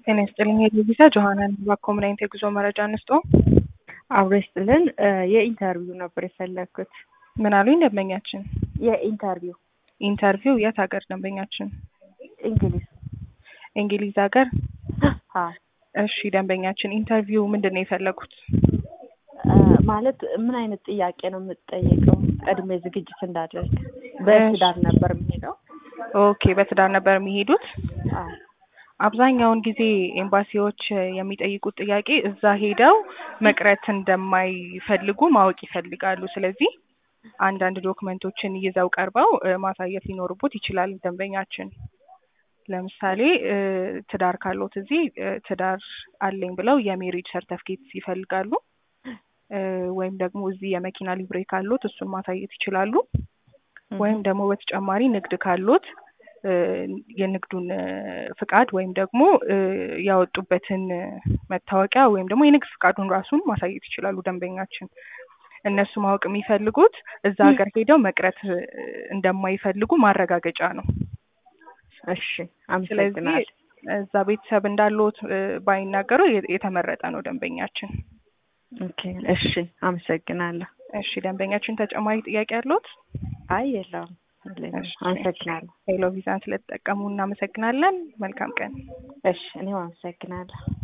ጤና ይስጥልኝ የቪዛ ጆሀናን ባኮ ምን አይነት የጉዞ መረጃ እንስጦ? አብሮ ይስጥልን። የኢንተርቪው ነበር የፈለግኩት። ምን አሉኝ ደንበኛችን? የኢንተርቪው ኢንተርቪው የት ሀገር ደንበኛችን? እንግሊዝ። እንግሊዝ ሀገር። አዎ እሺ ደንበኛችን ኢንተርቪው ምንድን ነው የፈለጉት? ማለት ምን አይነት ጥያቄ ነው የምትጠየቀው? ቀድሜ ዝግጅት እንዳደርግ በትዳር ነበር የሚሄደው። ኦኬ በትዳር ነበር የሚሄዱት። አዎ አብዛኛውን ጊዜ ኤምባሲዎች የሚጠይቁት ጥያቄ እዛ ሄደው መቅረት እንደማይፈልጉ ማወቅ ይፈልጋሉ። ስለዚህ አንዳንድ ዶክመንቶችን ይዘው ቀርበው እ ማሳየት ሊኖርቦት ይችላል ደንበኛችን። ለምሳሌ እ ትዳር ካሎት እዚህ እ ትዳር አለኝ ብለው የሜሪጅ ሰርተፍኬት ይፈልጋሉ። እ ወይም ደግሞ እዚህ የመኪና ሊብሬ ካሎት እሱን ማሳየት ይችላሉ። ወይም ደግሞ በተጨማሪ ንግድ ካሎት እ የንግዱን እ ፍቃድ ወይም ደግሞ እ ያወጡበትን መታወቂያ ወይም ደግሞ የንግድ ፍቃዱን ራሱን ማሳየት ይችላሉ ደንበኛችን። እነሱ ማወቅ የሚፈልጉት እዛ ሀገር ሄደው መቅረት እ እንደማይፈልጉ ማረጋገጫ ነው። እሺ ስለዚህ አመሰግናለሁ። እዛ ቤተሰብ እንዳለዎት እ ባይናገሩ የ- የተመረጠ ነው ደንበኛችን። ኦኬ እሺ አመሰግናለሁ። እሺ ደንበኛችን ተጨማሪ ጥያቄ ያለዎት? አይ የለውም የለኝም። እሺ። አመሰግናለሁ። ሄሎ ቪዛን ስለተጠቀሙ እናመሰግናለን። መልካም ቀን። እሺ እኔም አመሰግናለሁ።